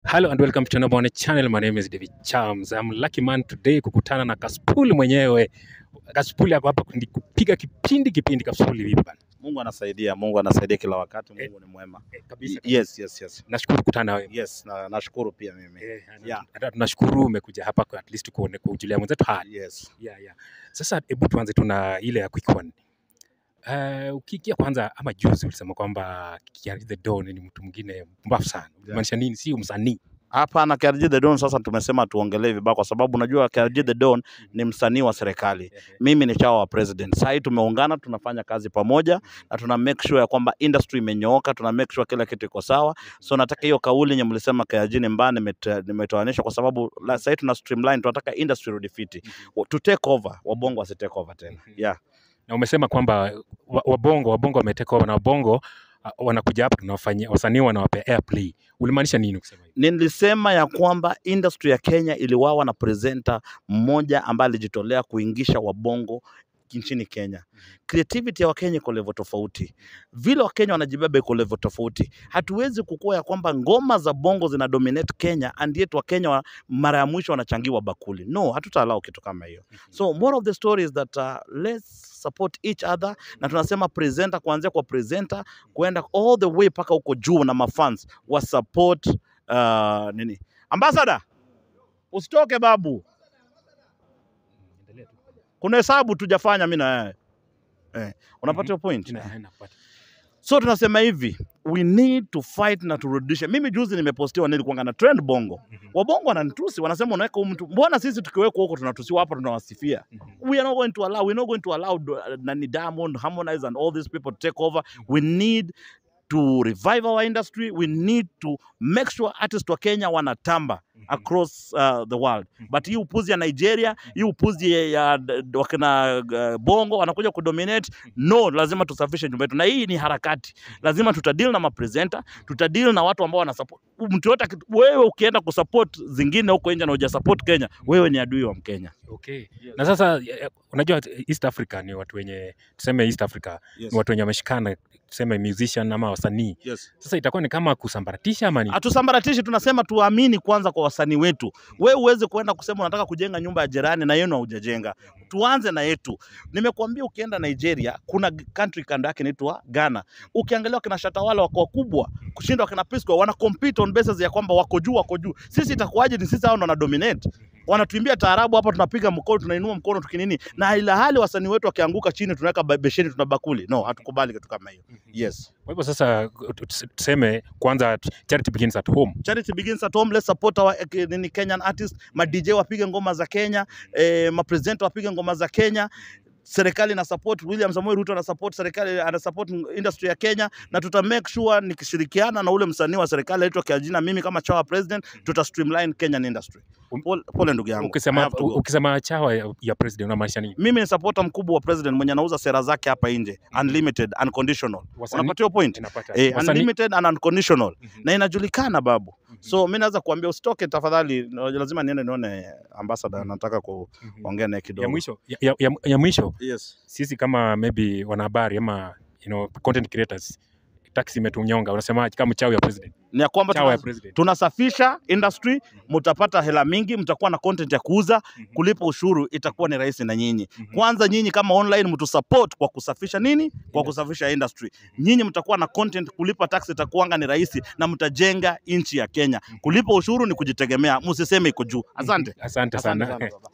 Hello and welcome to Nobone channel. My name is David Chams. I'm lucky man today kukutana na Kaspuli mwenyewe. Kaspuli ako hapa kundi- kupiga kipindi kipindi. Kaspuli vipi bana? Mungu anasaidia, Mungu anasaidia kila wakati, Mungu ni mwema. Eh, kabisa. Yes, yes, yes. Nashukuru kukutana na wewe. Yes, na nashukuru pia mimi. Eh, Yeah. hata tunashukuru umekuja hapa kwa at least kuone kujulia mwenzetu hali. Yes. Yeah, yeah. Sasa hebu tuanze tu na ile ya quick one. Uh, ukiingia kwanza ama juzi ulisema kwamba Kiari the Don ni mtu mwingine mbafu sana. Maanisha nini? Si msanii. Hapana, KRG The Don sasa tumesema tuongelee vibaya kwa sababu unajua KRG The Don ni msanii wa serikali. Mimi ni chawa wa president. Sasa hii tumeungana, tunafanya kazi pamoja na tuna make sure ya kwamba industry imenyooka, tuna make sure kila kitu iko sawa. So nataka hiyo kauli yenye mlisema KRG ni mbaya nimete- nimetoanisha kwa sababu la- sasa hii tuna streamline, tunataka industry rudi fiti. To take over, wabongo wasi take over tena. Yeah. na umesema kwamba wa- wabongo wabongo wameteka over na wabongo uh, wanakuja hapa tunawafanyia wasanii wanawapea airplay. Ulimaanisha nini ukisema hivyo? Nilisema ya kwamba industry ya Kenya iliwawa na presenter mmoja ambaye alijitolea kuingisha wabongo nchini Kenya. Creativity ya Wakenya iko level tofauti, vile Wakenya wanajibeba iko level tofauti. Hatuwezi kukua ya kwamba ngoma za bongo zina dominate Kenya and yet Wakenya wa, mara ya mwisho wanachangiwa bakuli. No, hatutaallow kitu kama hiyo. So more of the story is that uh, let's support each other, na tunasema presenter, kuanzia kwa presenter kuenda all the way mpaka huko juu na mafans wa support uh, nini ambassador, usitoke babu, kuna hesabu tujafanya mimi na wewe eh, unapata hiyo point Ina- ina- napata. so tunasema hivi we need to fight na turudishe. Mimi juzi nimepostiwa nilikuwa na trend bongo, Mhm. wabongo wananitusi, wanasema unaweka huyu mtu, mbona sisi tukiwekwa huko tunatusiwa, hapa tunawasifia Mhm. we are not going to allow we're not going to allow uh, nani Diamond Harmonize and all these people to take over we need to revive our industry we need to make sure artists wa Kenya wanatamba across uh, the world Mhm. but hii upuzi ya Nigeria hii upuzi ya, ya d- d- wakina uh, bongo wanakuja kudominate no lazima tusafishe nyumba yetu na hii ni harakati lazima tutadeal na mapresenter tutadeal na watu ambao wanasupport mtu yote aki- wewe ukienda kusupport zingine huko nje na hujasupport Kenya wewe ni adui wa Mkenya Okay. Na sasa eh, unajua East Africa ni watu wenye tuseme East Africa yes. ni watu wenye wameshikana tuseme musician ama wasanii. Yes. Sasa itakuwa ni kama kusambaratisha ama ni hatusambaratishi, tunasema tuamini kwanza kwa wasanii wetu. We uweze kuenda kusema unataka kujenga nyumba ya jirani na yenu haujajenga. Tuanze na yetu. Nimekuambia ukienda Nigeria kuna g- country kando yake inaitwa Ghana. Ukiangalia wakina Shatawala wako wakubwa kushinda wakina Pisco, wana compete on basis ya kwamba wako juu, wako juu. Sisi itakuwaje? Ni sisi hao ndo wana dominate wanatuimbia taarabu hapa, tunapiga mkono, tunainua mkono tukinini, na ila hali wasanii wetu wakianguka chini tunaweka ba- besheni, tuna bakuli. No, hatukubali kitu kama hiyo. Yes. Kwa hivyo sasa tus- tuseme kwanza charity begins at home. charity begins at home let's support our eh, nini Kenyan artists ma DJ wapige ngoma za Kenya eh, ma presenter wapige ngoma za Kenya serikali na support William Samoei Ruto ana support serikali ana support industry ya Kenya na tuta make sure nikishirikiana na ule msanii wa serikali aitwa Kiajina mimi kama chawa president tuta streamline Kenyan industry Um- pole, pole ndugu yangu I Ukisema have to go. ukisema chawa ya, ya president unamaanisha nini? mimi ni supporter mkubwa wa president mwenye anauza sera zake hapa nje unlimited unconditional Wasanii unapata hiyo point inapata. eh, Wasanii- unlimited and unconditional Mhm. na inajulikana babu Mhm. so mi naweza kuambia usitoke tafadhali no, lazima niende nione ambassador nataka Mhm. kuongea naye ya kidogo mwisho ya, ya, ya, ya mwisho yes. sisi kama maybe wanahabari ama you know, content creators taxi imetunyonga unasemaje kama chawi ya president ni ya kwamba chawa ya tuna, president tunasafisha industry mtapata hela mingi mtakuwa na content ya kuuza Mhm. kulipa ushuru itakuwa ni rahisi na nyinyi Mhm. kwanza nyinyi kama online mtu support kwa kusafisha nini kwa Industry. kusafisha industry nyinyi mtakuwa na content kulipa tax itakuwanga ni rahisi na mtajenga nchi ya Kenya kulipa ushuru ni kujitegemea msiseme iko juu asante asante Asante sana sana baba.